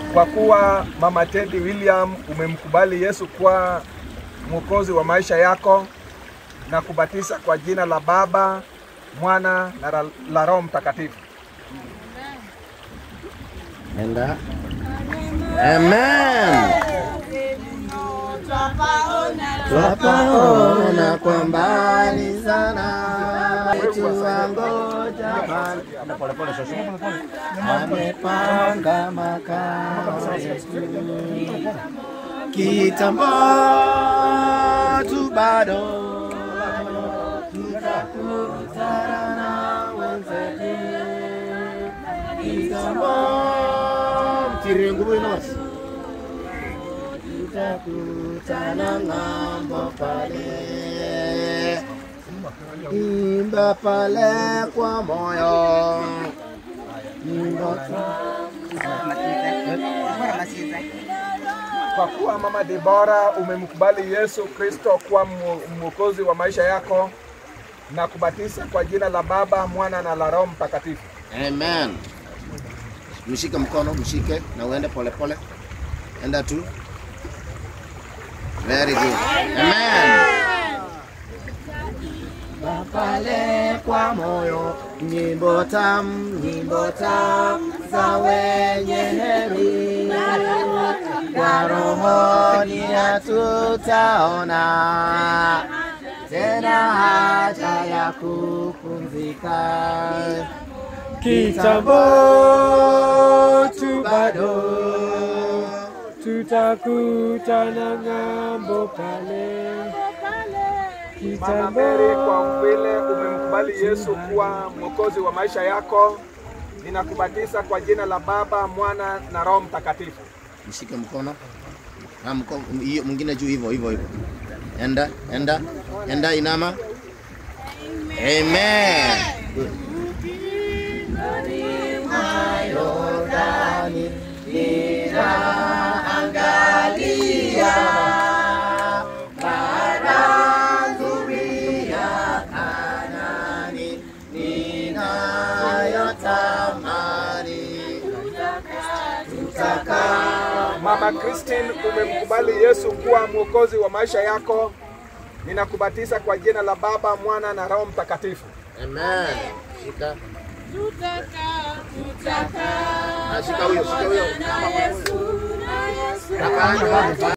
kwa kuwa Mama Teddy William umemkubali Yesu kuwa mwokozi wa maisha yako na kubatiza kwa jina la Baba, Mwana na la- la Roho Mtakatifu. Enda. Amen. Twapaona kwa mbali sana wetu wangoja Bwana. amepanga makao yetu kitambo tu bado tutakutana na wenzetu kitambo mtiri nguvu inosi tutakutana ng'ambo pale imba pale kwa moyo imba Kwa kuwa Mama Debora umemkubali Yesu Kristo kuwa mwo- mwokozi wa maisha yako na kubatiza kwa jina la Baba, Mwana na la Roho Mtakatifu. Amen. Mshike mkono, mshike na uende polepole. Enda tu. Very good. Amen. Pale kwa moyo nyimbo tam, nyimbo tam za wenye heri kwa rohoni hatutaona tena haja ya kupumzika kitambo tu bado tutakutana ng'ambo pale Mama Mary, kwa vile umemkubali Yesu kuwa mwokozi wa maisha yako, ninakubatiza kwa jina la Baba, Mwana na Roho Mtakatifu. mshike mkono na mkono hiyo mwingine juu hivyo hivyo hivyo enda enda enda inama amen Good. Yordani ninaangalia bara nzuri ya Kanaani ninayotamani tutaka Mama Christine, umemkubali Yesu kuwa mwokozi wa maisha yako, ninakubatiza kwa jina la Baba, Mwana na Roho Mtakatifu. Amen. Shika. Tutaka, tutaka, Ah, shika huyo, shika huyo. na Yesu, na Yesu. Hapana.